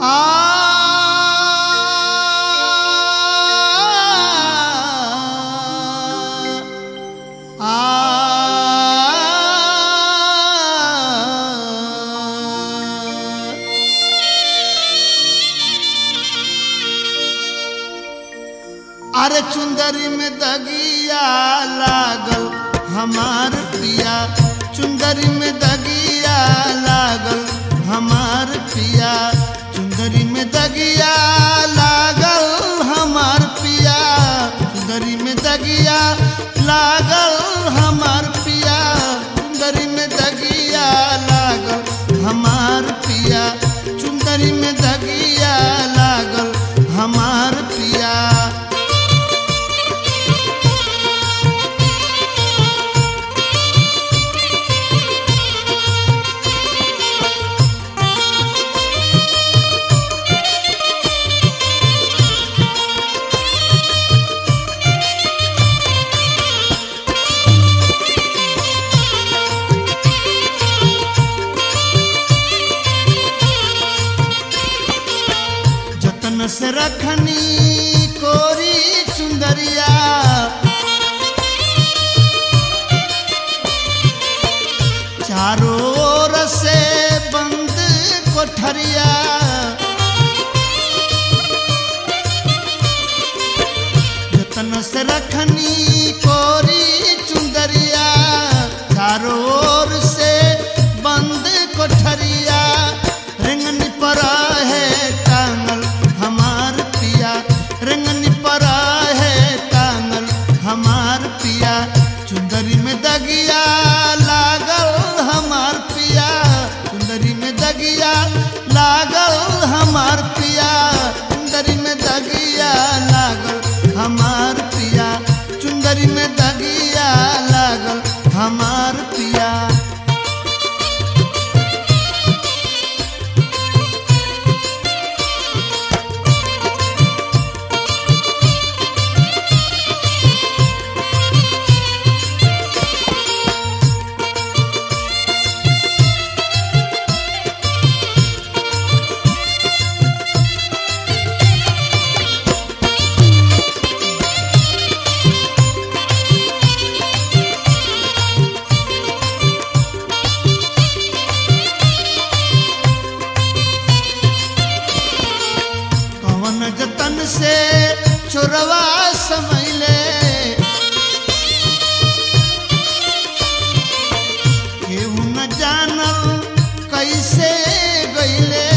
अरे चुंदरी में दगिया लागल हमार पिया चुंदरी में दगिया लागल हमार पिया चुंदरी में दगिया लागल हमार पिया चुंदरी में दगिया लागल हमार पिया चुंदरी में दगिया लागल हमार पिया चुंदरी में दगिया लागल हमार पिया जतन से रखनी कोरी चुंदरिया चारों ओर से बंद कोठरिया जतन से रखनी कोरी चुंदरिया चारों ओर से बंद कोठरिया रिंगनी पर है टांगल हमार पिया रिंगनी पर है टांगल हमार पिया चुंदरी में दगिया लागल हमार पिया चुंदरी में दगिया लागल हमार पिया चुंदरी में दगिया लागल हमार पिया चुंदरी में दगिया लागल हमार पिया कवन जतन से चोरवा समैले केहू न जानल कैसे गईले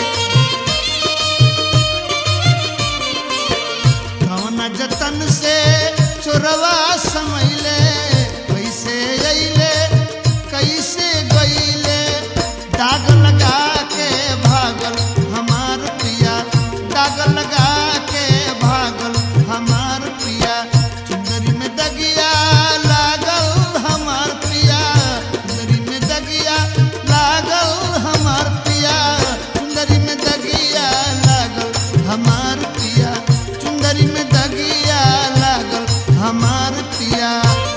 कवन जतन से चोरवा समैले कैसे अइले कैसे गईले दाग लगा के भागल हमार पिया दाग लगा के भागल हमार पिया चुंदरी में दगिया लागल हमार पिया चुंदरी में दगिया लागल हमार पिया चुंदरी में दगिया लागल हमार पिया चुंदरी में दगिया लागल हमार पिया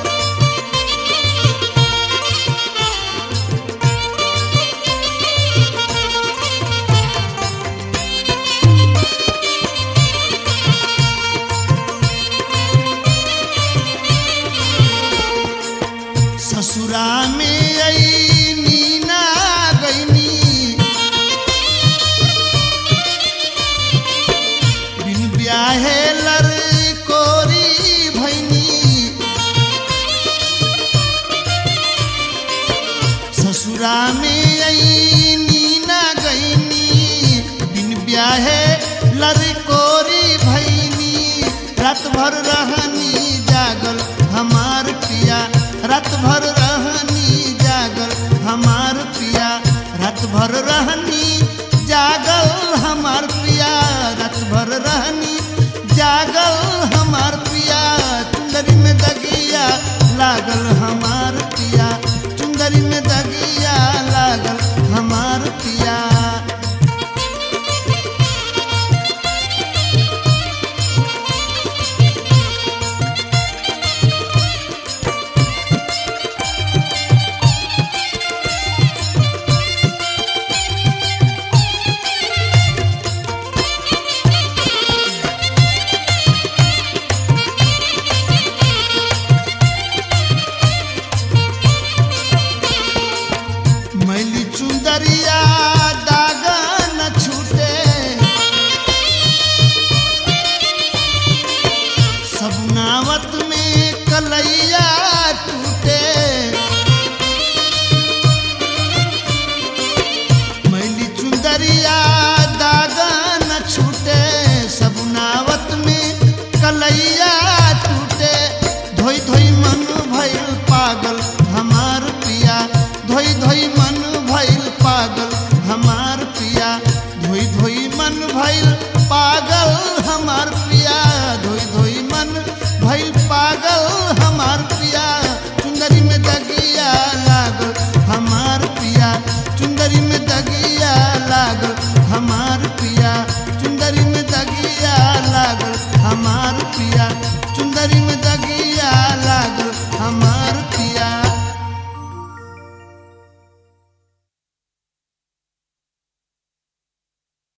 ससुरा में आई नीना गईनी बिन ब्याहे लर कोरी भैनी ससुरा में आई नीना गईनी बिन ब्याहे लर कोरी भैनी रात भर रहनी जागल हमार पिया रात भर रहनी जागल हमार पिया रात भर रहनी जागल हमार पिया रात भर रहनी जागल हमार पिया चुंदरी में दगिया लागल हमार पिया चुंदरी में दगिया लागल हमार पिया सबुनावत में कलैया टूटे मैली चुंदरिया दागा न छूटे सबुनावत में कलैया टूटे धोई धोई मन भइल पागल हमार पिया धोई धोई मन भइल पागल हमार पिया धोई धोई मन भइल पागल हमार पिया धोई धोई मन भइल पागल हमार पिया